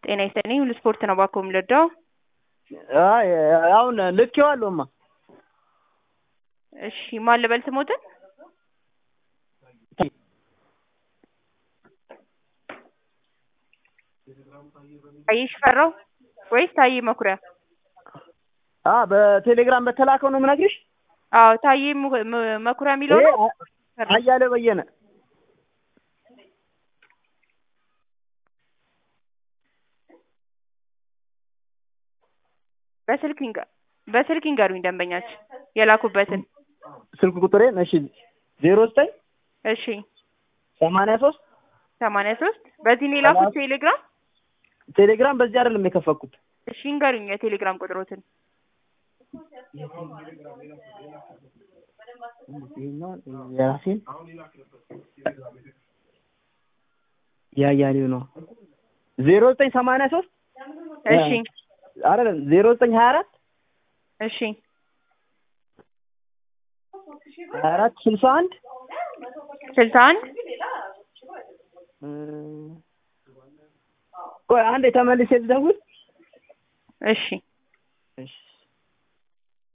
ጤና ይስጥልኝ ሁሉ ስፖርት ነው እባክዎ የምንረዳው? አይ አሁን ልኬዋለሁማ። እሺ ማን ልበል ስሞትን? ታዬ ሽፈራው ወይስ ታዬ መኩሪያ? አ በቴሌግራም በተላከው ነው የምነግርሽ። አዎ ታዬ mu- mu- መኩሪያ የሚለው ይሄ ነው። አ- አያሌው በየነ በስልክ ይንገ- በስልክ ይንገሩኝ ደንበኛችን የላኩበትን። ስልክ ቁጥሬን እሺ ዜሮ ዘጠኝ እሺ ሰማንያ ሶስት ሰማንያ ሶስት በዚህ ነው የላኩት ቴሌግራም። ቴሌግራም በዚህ አይደለም የከፈትኩት። እሺ ይንገሩኝ የቴሌግራም ቁጥሮትን። የራሴን ያያሌው ነው ዜሮ ዘጠኝ ሰማንያ ሶስት እሺ አይደለም ዜሮ ዘጠኝ ሀያ አራት እሺ ሀያ አራት ስልሳ አንድ ስልሳ አንድ ቆይ አንዴ ተመልሼ ልደውል እሺ እሺ